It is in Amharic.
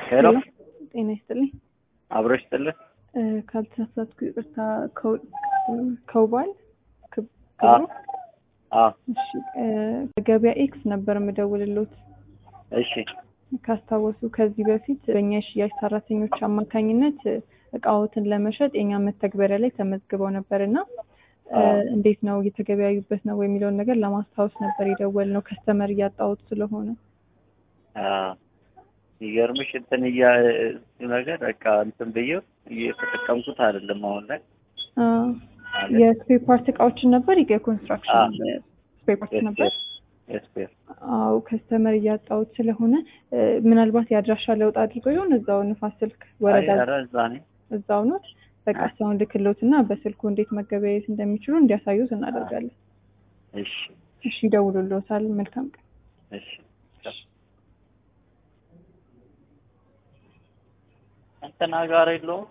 ሄሎ ጤና ይስጥልኝ። አብሮ ይስጥልን። እ፣ ካልተሳሳትኩ ይቅርታ፣ ከው- ከውባል ክብ- አ ክብሩ? አ እሺ፣ እ፣ ገበያ ኤክስ ነበር የምደውልሎት እሺ ካስታወሱ ከዚህ በፊት በእኛ የሽያጭ ሰራተኞች አማካኝነት እ፣ እቃዎትን ለመሸጥ የኛ መተግበሪያ ላይ ተመዝግበው ነበር እና እ፣ አዎ። እንዴት ነው እየተገበያዩበት ነው የሚለውን ነገር ለማስታወስ ነበር የደወል ነው ከስተመር እያጣሁት ስለሆነ አ ይገርምሽ እንትን እያ ነገር በቃ እንትን ብዬው እየተጠቀምኩት አይደለም አሁን ላይ አ፣ ማለት የስፔር ፓርት እቃዎችን ነበር የኮንስትራክሽን አዎ። ስፔር ፓርት ነበር የስፔር የስፔር አው ከስተመር እያጣሁት ስለሆነ እ፣ ምናልባት የአድራሻ ለውጥ አድርጎ ይሆን እዛው ንፋስ ስልክ ወረዳ አይ ኧረ እዛ ነኝ እዛው ኖት በቃ እሷን ልክሎት እና በስልኩ እንዴት መገበያየት እንደሚችሉ እንዲያሳዩት እናደርጋለን። እሺ እሺ ይደውሉልዎታል። መልካም ቀን። እሺ እንትና ጋር የለውም